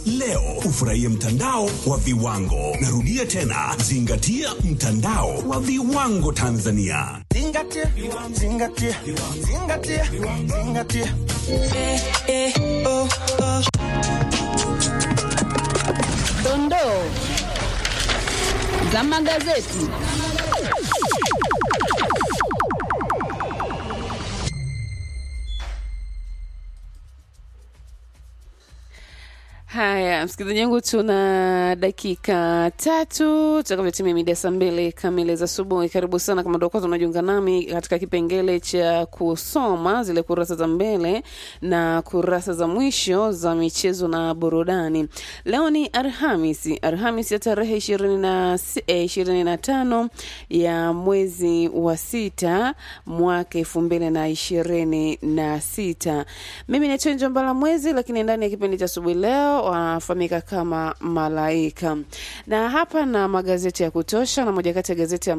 Leo ufurahie mtandao wa viwango. Narudia tena, zingatia mtandao wa viwango Tanzania. Zingatia, zingatia, zingatia, zingatia. Dondoo za magazeti. Haya, msikilizaji wangu, tuna dakika tatu tutakavyotimia mida saa mbili kamili za asubuhi. Karibu sana kama ndio kwanza unajiunga nami katika kipengele cha kusoma zile kurasa za mbele na kurasa za mwisho za michezo na burudani. Leo ni Alhamisi, Alhamisi ya tarehe ishirini na si- eh, ishirini na tano ya mwezi wa sita mwaka elfu mbili na ishirini na sita. Mimi ni Chenjo Mbala Mwezi, lakini ndani ya kipindi cha asubuhi leo wanafahamika kama Malaika, na hapa na magazeti ya kutosha, na moja kati ya gazeti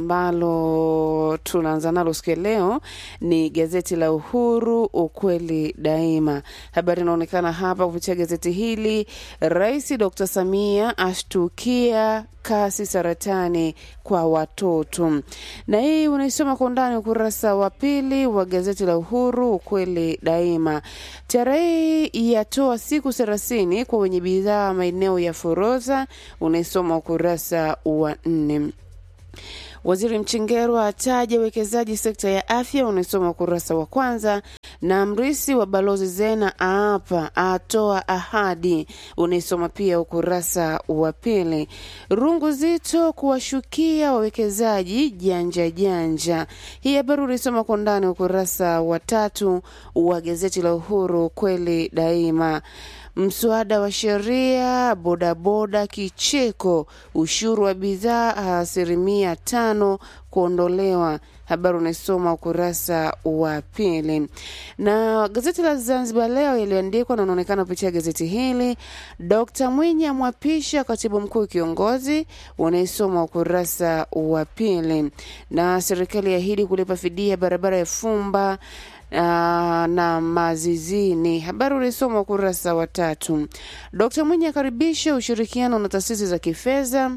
ambalo tunaanza nalo siku ya leo ni gazeti la Uhuru, ukweli daima. Habari inaonekana hapa kupitia gazeti hili, Rais Dr. Samia ashtukia kasi saratani kwa watoto, na hii unaisoma kwa undani ukurasa wa pili wa gazeti la Uhuru ukweli daima. TRA yatoa siku thelathini kwa wenye bidhaa maeneo ya forodha, unaisoma ukurasa wa nne. Waziri Mchengerwa ataja uwekezaji sekta ya afya, unaisoma ukurasa wa kwanza. Na mrisi wa balozi Zena aapa atoa ahadi, unaisoma pia ukurasa wa pili. Rungu zito kuwashukia wawekezaji janja janja, hii habari unaisoma kwa ndani ukurasa wa tatu wa gazeti la Uhuru kweli daima. Mswada wa sheria bodaboda kicheko, ushuru wa bidhaa asilimia tano kuondolewa. Habari unaisoma ukurasa wa pili. Na gazeti la Zanzibar Leo iliandikwa na unaonekana kupitia gazeti hili, Dkt Mwinyi amwapisha katibu mkuu kiongozi, unaisoma ukurasa wa pili. Na serikali yaahidi kulipa fidia barabara ya Fumba Aa, na Mazizini. Habari ulisoma ukurasa wa tatu. Dkt Mwinyi akaribisha ushirikiano na taasisi za kifedha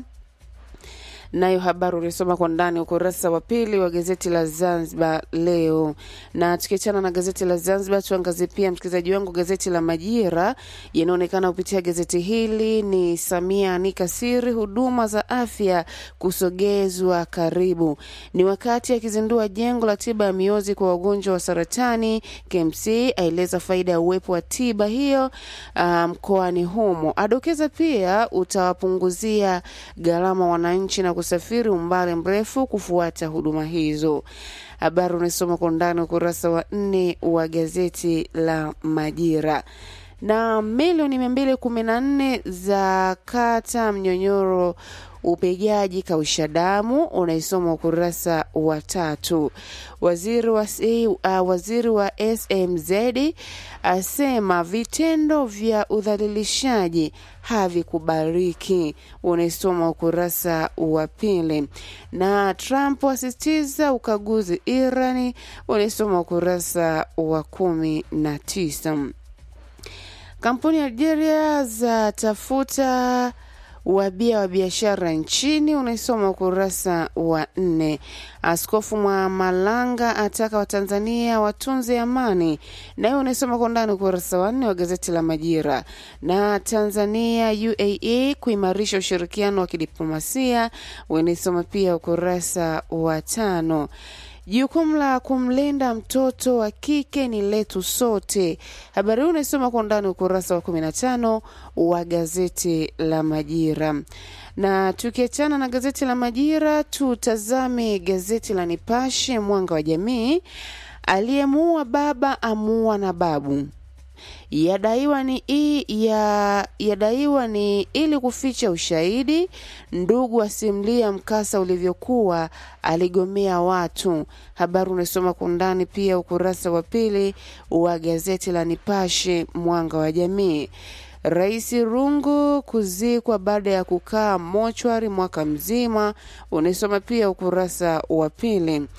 nayo habari ulisoma kwa ndani ukurasa wa pili wa gazeti la Zanzibar Leo. Na tukiachana na gazeti la Zanzibar, tuangazie pia msikilizaji wangu gazeti la Majira yanaonekana kupitia gazeti hili ni Samia anika siri huduma za afya kusogezwa karibu. Ni wakati akizindua jengo la tiba ya miozi kwa wagonjwa wa saratani. KMC aeleza faida ya uwepo wa tiba hiyo ah, mkoani humo, adokeza pia utawapunguzia gharama wananchi na kusafiri umbali mrefu kufuata huduma hizo. Habari unasoma kwa undani ukurasa wa nne wa gazeti la Majira na milioni mia mbili kumi na nne za kata mnyonyoro upigaji kausha damu unaisoma ukurasa wa tatu. Waziri wa, uh, waziri wa SMZ asema vitendo vya udhalilishaji havikubariki, unaisoma ukurasa wa pili. Na Trump asisitiza ukaguzi Irani, unaisoma ukurasa wa kumi na tisa. Kampuni ya Algeria za tafuta wabia wa biashara nchini unaisoma ukurasa wa nne. Askofu Mwamalanga ataka Watanzania watunze amani, nayo unaisoma kwa ndani ukurasa wa nne wa gazeti la Majira. Na Tanzania UAE kuimarisha ushirikiano wa kidiplomasia unaisoma pia ukurasa wa tano. Jukumu la kumlinda mtoto wa kike ni letu sote. Habari hii unaisoma kwa undani ukurasa wa 15 wa gazeti la Majira. Na tukiachana na gazeti la Majira, tutazame gazeti la Nipashe Mwanga wa Jamii. Aliyemuua baba amuua na babu yadaiwa ni i, ya, yadaiwa ni ili kuficha ushahidi. Ndugu asimulia mkasa ulivyokuwa, aligomea watu. Habari unasoma kwa undani pia ukurasa wa pili wa gazeti la Nipashe Mwanga wa Jamii. Rais Rungu kuzikwa baada ya kukaa mochwari mwaka mzima, unaisoma pia ukurasa wa pili.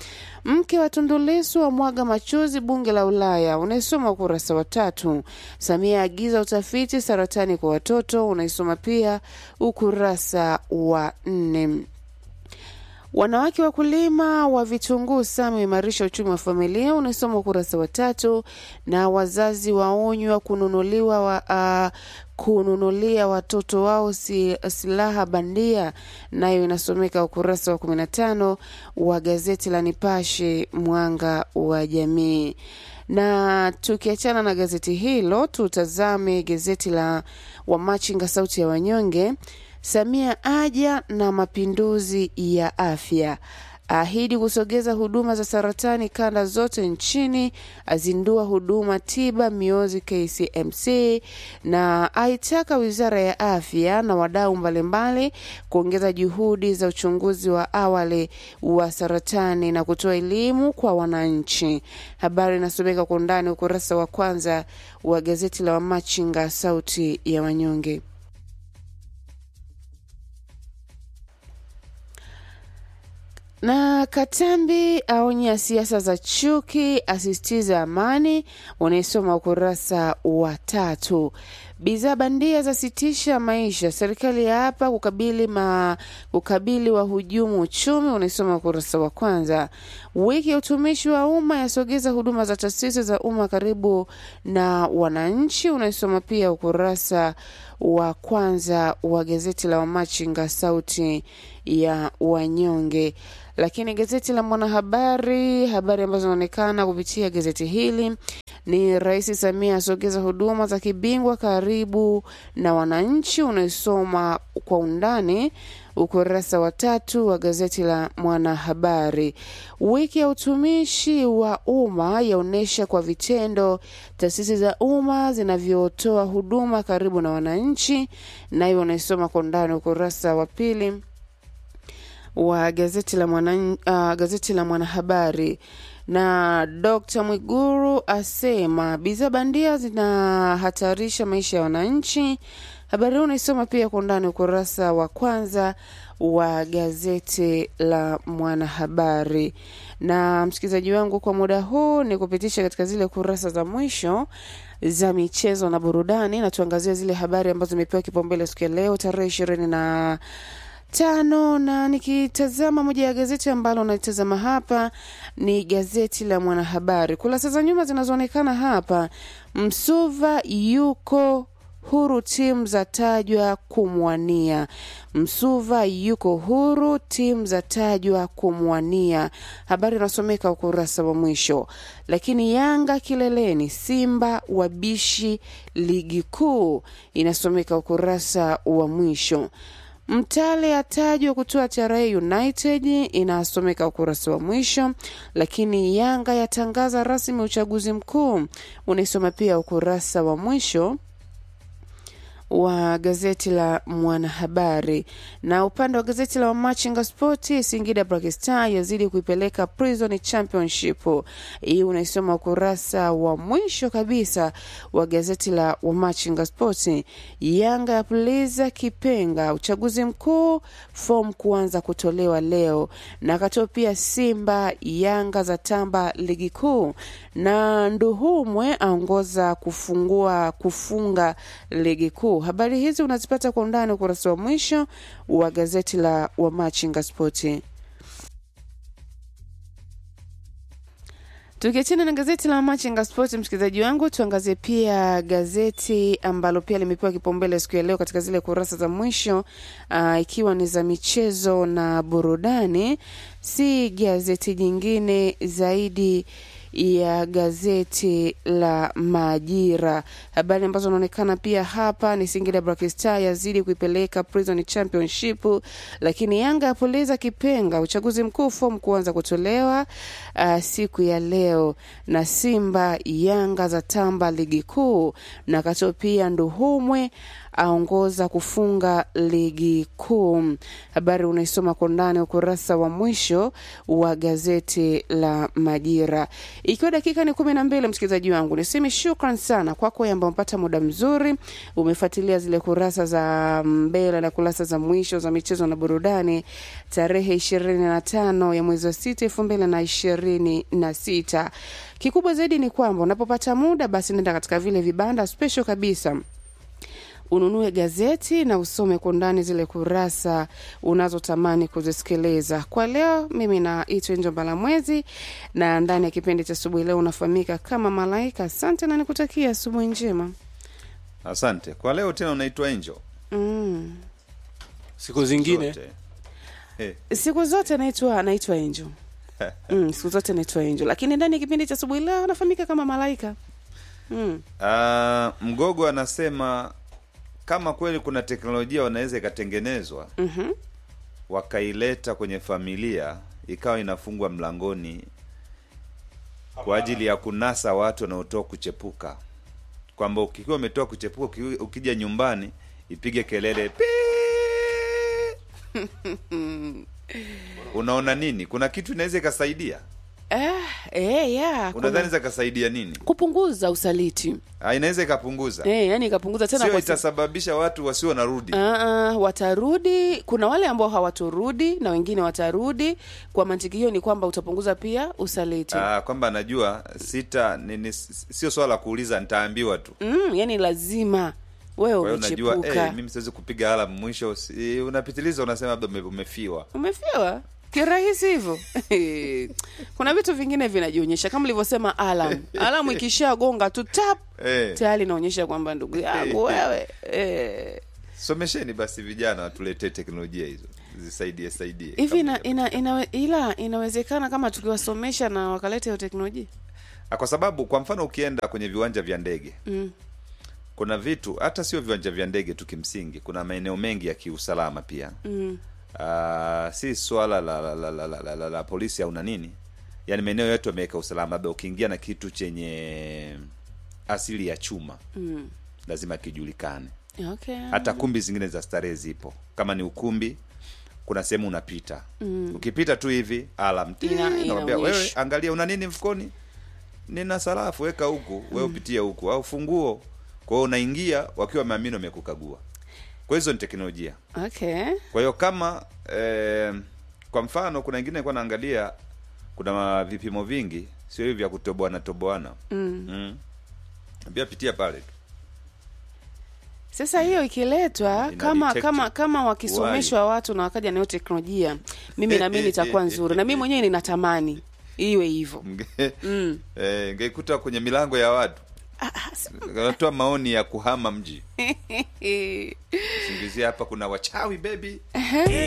Mke wa Tundu Lissu wa mwaga machozi bunge la Ulaya, unaisoma ukurasa wa tatu. Samia agiza utafiti saratani kwa watoto, unaisoma pia ukurasa wa nne. Wanawake wakulima wa vitunguu SAMI imarisha uchumi wa familia, unasoma ukurasa wa tatu. Na wazazi waonywa kununuliwa wa, uh, kununulia watoto wao si, silaha bandia, nayo inasomeka ukurasa wa 15 wa gazeti la Nipashe Mwanga wa Jamii. Na tukiachana na gazeti hilo, tutazame gazeti la Wamachinga Sauti ya Wanyonge. Samia aja na mapinduzi ya afya, ahidi kusogeza huduma za saratani kanda zote nchini, azindua huduma tiba miozi KCMC, na aitaka wizara ya afya na wadau mbalimbali kuongeza juhudi za uchunguzi wa awali wa saratani na kutoa elimu kwa wananchi. Habari inasomeka kwa undani ukurasa wa kwanza wa gazeti la Wamachinga Sauti ya Wanyonge. na Katambi aonya siasa za chuki, asisitiza amani. Unaisoma ukurasa wa tatu. Bidhaa bandia zasitisha maisha, serikali ya hapa kukabili ma, kukabili wahujumu uchumi. Unaisoma ukurasa wa kwanza. Wiki ya utumishi wa umma yasogeza huduma za taasisi za umma karibu na wananchi. Unaisoma pia ukurasa wa kwanza wa gazeti la Wamachinga Sauti ya Wanyonge. Lakini gazeti la Mwanahabari, habari ambazo zinaonekana kupitia gazeti hili ni Rais Samia asogeza huduma za kibingwa karibu na wananchi. Unaisoma kwa undani ukurasa wa tatu wa gazeti la Mwanahabari. Wiki ya utumishi wa umma yaonyesha kwa vitendo taasisi za umma zinavyotoa huduma karibu na wananchi, nayo unaisoma kwa undani ukurasa wa pili wa gazeti la mwana, uh, gazeti la Mwanahabari. Na Dr. Mwiguru asema bidhaa bandia zinahatarisha maisha ya wananchi. Habari hii unaisoma pia kwa undani ukurasa wa kwanza wa gazeti la Mwanahabari. Na msikilizaji wangu, kwa muda huu ni kupitisha katika zile kurasa za mwisho za michezo na burudani, na tuangazie zile habari ambazo zimepewa kipaumbele siku ya leo tarehe ishirini na tano na nikitazama moja ya gazeti ambalo nalitazama hapa ni gazeti la Mwanahabari. Kurasa za nyuma zinazoonekana hapa, Msuva yuko huru, timu za tajwa kumwania. Msuva yuko huru, timu za tajwa kumwania. Habari inasomeka ukurasa wa mwisho. Lakini Yanga kileleni, Simba wabishi ligi kuu, inasomeka ukurasa wa mwisho. Mtale atajwa kutoa TRA United inasomeka ukurasa wa mwisho, lakini Yanga yatangaza rasmi uchaguzi mkuu unaisoma pia ukurasa wa mwisho wa gazeti la Mwanahabari. Na upande wa gazeti la Wamachinga Spoti, Singida Black Star yazidi kuipeleka Prison Championship. Hii unaisoma ukurasa wa mwisho kabisa wa gazeti la Wamachinga Spoti. Yanga yapuliza kipenga, uchaguzi mkuu, fomu kuanza kutolewa leo. Na akatoa pia Simba Yanga za tamba ligi kuu, na Nduhumwe aongoza kufungua kufunga ligi kuu. Habari hizi unazipata kwa undani ukurasa wa mwisho wa gazeti la Wamachinga Spoti. Tukiachana na gazeti la Machinga Sport, msikilizaji wangu, tuangazie pia gazeti ambalo pia limepewa kipaumbele siku ya leo katika zile kurasa za mwisho uh, ikiwa ni za michezo na burudani, si gazeti jingine zaidi ya gazeti la Majira. Habari ambazo zinaonekana pia hapa ni Singida Black Star yazidi kuipeleka Prison Championship, lakini Yanga yapuliza kipenga, uchaguzi mkuu fomu kuanza kutolewa uh, siku ya leo, na Simba Yanga za tamba ligi kuu, na kato pia Nduhumwe aongoza kufunga ligi kuu. Habari unaisoma kwa undani ukurasa wa mwisho wa gazeti la Majira. Ikiwa dakika ni kumi na mbili, msikilizaji wangu, niseme shukran sana kwako ambao umepata muda mzuri, umefuatilia zile kurasa za mbele na kurasa za mwisho za michezo na burudani tarehe ishirini na tano ya mwezi wa sita elfu mbili na ishirini na sita. Kikubwa zaidi ni kwamba unapopata muda, basi nenda katika vile vibanda special kabisa ununue gazeti na usome kwa undani zile kurasa unazotamani kuzisikiliza. Kwa leo, mimi naitwa Enjo Mbalamwezi na ndani ya kipindi cha asubuhi leo unafahamika kama Malaika. Asante na nikutakia asubuhi njema. Asante kwa leo. Tena unaitwa Angel Mm. siku zingine zote. Eh, Siku zote naitwa naitwa Angel. Mm, siku zote naitwa Angel, lakini ndani ya kipindi cha asubuhi leo nafahamika kama Malaika. Mm. ah, Mgogo anasema kama kweli kuna teknolojia wanaweza ikatengenezwa Mhm. wakaileta kwenye familia ikawa inafungwa mlangoni kwa ajili ya kunasa watu wanaotoka kuchepuka, kwamba ukiwa umetoka kuchepuka uki- ukija nyumbani ipige kelele "Pii!" unaona nini? Kuna kitu inaweza ikasaidia? Eh, eh, yeah, kuna- Unadhani zakasaidia nini? kupunguza usaliti. Ah, inaweza ikapunguza, Eh, yani ikapunguza tena sio kwa itasababisha watu wasio wanarudi. Ah, ah, watarudi. Kuna wale ambao hawatorudi na wengine watarudi. Kwa mantiki hiyo ni kwamba utapunguza pia usaliti. Ah, kwamba anajua sita nini, sio swala la kuuliza, nitaambiwa tu. Mm, yani lazima wewe Kwa hiyo unajua umechepuka. eh, mimi siwezi kupiga alam mwisho, si, unapitiliza unasema labda ume- umefiwa. Umefiwa kirahisi hivyo. Kuna vitu vingine vinajionyesha kama ulivyosema alam. Alam ikishagonga tu tap Eh, tayari inaonyesha kwamba ndugu yangu wewe eh, somesheni basi vijana watuletee teknolojia hizo zisaidie saidie. hivi ina, Kama ina, ina, ila inawezekana kama tukiwasomesha na wakaleta hiyo teknolojia Ah, kwa sababu kwa mfano ukienda kwenye viwanja vya ndege mm. kuna vitu hata sio viwanja vya ndege tu, kimsingi kuna maeneo mengi ya kiusalama pia Mm. Ah, si swala la, la, la, la, la, la, la, la polisi au na nini, yaani maeneo yetu yameweka usalama, labda ukiingia na kitu chenye asili ya chuma Mm. lazima kijulikane. Okay. Hata kumbi zingine za starehe zipo, kama ni ukumbi, kuna sehemu unapita mm. ukipita tu hivi alam ti, Ina- nakwambia wewe, inaonyesha. angalia una nini mfukoni, nina sarafu, weka huku, wewe upitie huku, au funguo. Kwa hiyo unaingia wakiwa wameamini wamekukagua. Kwa hizo ni teknolojia. Okay. Kwa hiyo kama eh, kwa mfano kuna wengine nilikuwa naangalia kuna ma- vipimo vingi sio hivi vya kutoboana toboana Mm. mm. Pia pitia pale tu. Sasa hiyo ikiletwa Ina kama detect kama kama wakisomeshwa watu na wakaja nayo teknolojia, mimi na mimi itakuwa nzuri, na mimi mwenyewe ninatamani iwe hivyo. Mge- Mm. eh, ngeikuta kwenye milango ya watu wanatoa maoni ya kuhama mji singizia hapa kuna wachawi bebi